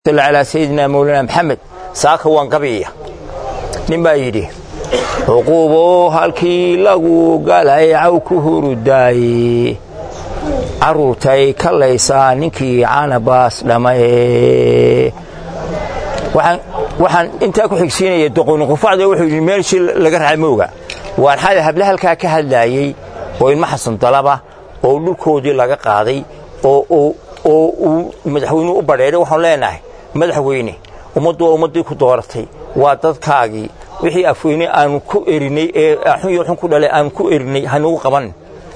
calaa sayidina mawlana maxamed saaka waan gabiya nin baa yidhi cuquubo halkii lagu galay caw ku hurudaaye carruurtay kalaysaa ninkii canabaas dhammaye waxaan intaa ku xigsiinaya doqoniqufacda wuxuu yidhi meelshii laga raacay mooga waan xali hable halkaa ka hadlaayey oo ilma xasan dalaba oo dhulkoodii laga qaaday oo uu madaxweynuhu u badheedhay waxaan leenahay madaxweyne ummaddu waa ummaddii ku dooratay waa dadkaagii wixii afweyne aanu ku erinay ee xun iyo xun ku dhalay aanu ku erinay hanugu qaban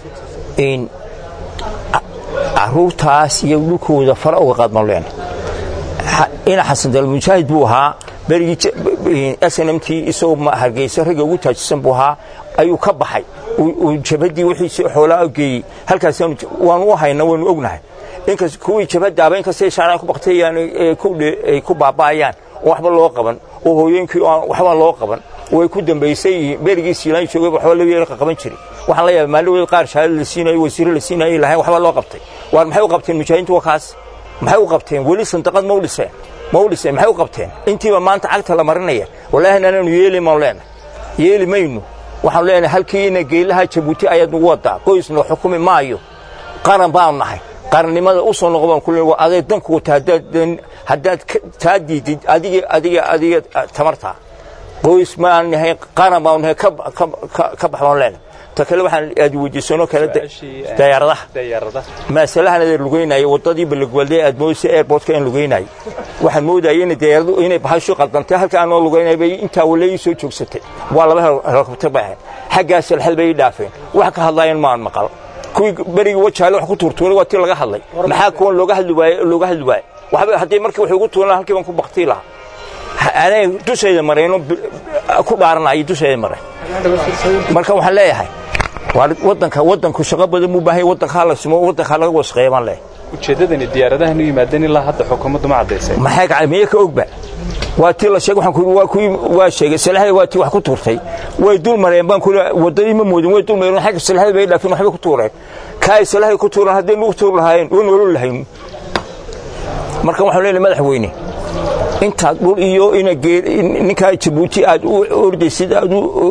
carruurtaas iyo dhulkooda fara uga qaadmaan leenahay ina xasan dal mujaahid buu ahaa berigii snmtii isagoo hargeysa ragga ugu taajisan buu ahaa ayuu ka baxay jabadii wixiisi xoolaa geeyey halkaas waanu u hayna waanu ognahay inkas kuwii jabadaaba inkastay shaaraan ku bakteeyaan ay ku baaba'ayaan oo waxba loo qaban oo hooyooyinkii waxba loo qaban oo ay ku dambaysay yihiin berigii siilaan joogay waxba laga yeelka qaban jiray waxaan la yaabay maalin qaar shahaado la siinayo wasiiro la siinayo lahayn waxba loo qabtay waar maxay u qabteen mujaahidiintu waa kaas maxay u qabteen weli sandaqad ma u dhiseen ma u dhiseen maxay u qabteen intiiba maanta cagta la marinaya wallaahi anaanu yeeli maan leenahay yeeli maynu waxaan leenahay halkiina geelaha jabuuti ayaad nagu wadaa qoysna xukumi maayo qaran baanu nahay qarannimada u soo noqo baan ku leeyahay aday danku wata haddaad taa diidid adiga adiga adiga tamartaa qoys maan nahay qaran baanu nahay ka bax baan leenahay ta kale waxaan aad weydiisanoo kale dayaaradaha maasalahan adeer lugeynaayo waddadii balagwaalday aad moodaysa airportka in lugeynaayo waxaan moodayay in dayaaradu inay bahashu qaldantay halka aanoo lugeynay bay intaa wale ii soo joogsatay waa laba helikobtar bay ahayd xaggaas alxal bay ii dhaafeen wax ka hadlaayeen maan maqal kuwii berigii wajaale wax ku tuurtuuray waa tii laga hadlay maxaa kuwan looga hadli waaye looga hadli waaye waxba haddii markii wax ugu tuuran halkii baan ku baktii lahaa anay dushayda marayno ku dhaaranaya dushayda maray marka waxaan leeyahay wadanka wadanku shaqo badan buu baahay wadanka la simo wadanka laga wasqeeyo baan leeyahay ujeeddadani diyaaradahan u yimaadeen ilaa hadda xukuumaddu ma caddaysay maxay ka miye ka ogba waa tii la sheegay waxaan ku waa kuwii waa sheegay salaxay waa tii wax ku tuurtay way dul mareen baan ku wadadii ma moodin way dul mareen xagga salaxay bay dhaafin waxba ku tuureen kaay salaxay ku tuureen haddii lagu tuur lahaayeen oo nolol lahayn marka waxaan leeyahay madaxweyne intaad dhul iyo ina ninkaa jabuuti aad u ordaysid aad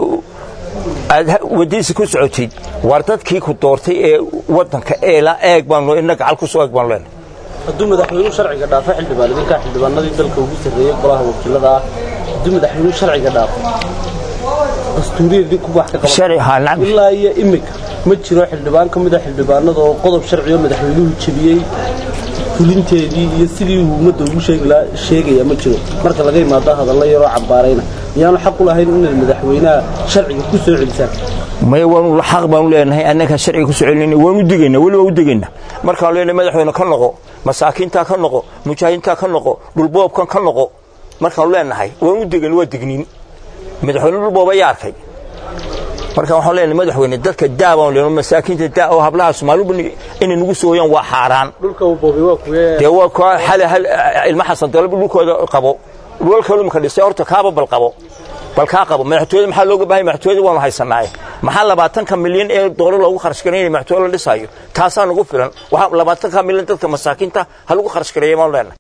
aad waddiisa ku socotid waar dadkii ku doortay ee waddanka eela eeg baanu ina gacal ku soo eeg baanu leenahay hadduu madaxweynuhu sharciga dhaafo xildhibaan idinkaa xildhibaanadii dalka ugu sarreeyey golaha wakiilada ah hadduu madaxweynuhu sharciga dhaafo dastuuriyadii ku wax ka qaban ilaa iyo iminka ma jiro xildhibaan ka mida xildhibaanada oo qodob sharciyo madaxweynuhu jebiyey fulinteedii iyo sidii uu ummadda ugu sheegaya ma jiro marka laga imaado hadallo yaroo cambaarayna miyaanu xaq u lahayn inaad madaxweynaha sharciga ku soo celisaan maya waanu xaq baanu leenahay annaga sharciga ku soo celinayna waanu degaynaa weli waa u degaynaa markaanu leenahay madaxweyne ka noqo masaakiintaa ka noqo mujaahidiintaa ka noqo dhulboobkan ka noqo markaanu leenahay waanu u degayna waa degniin madaxweyne dhulboob ayaa arkay marka waxaan leenahay madaxweyne dadka daa baan leenahay masaakiinta daa oo hablaha Soomaalidu inay nagu soo hoyaan waa xaaraan dhulka uu boobay waa kuwee dee waa ka hal hal ilma xasan dalab dhulkooda qabo dhulka lumka dhisay horta kaaba bal qabo bal ka qabo madaxtooyada maxaa looga baahay madaxtooyada waanu haysanaa maxaa labaatanka milyan ee doolar loogu kharash gareeyay madaxtooyada la dhisayo taasaa nagu filan waxa labaatanka milyan dadka masaakiinta ha lagu kharash gareeyay maan leenahay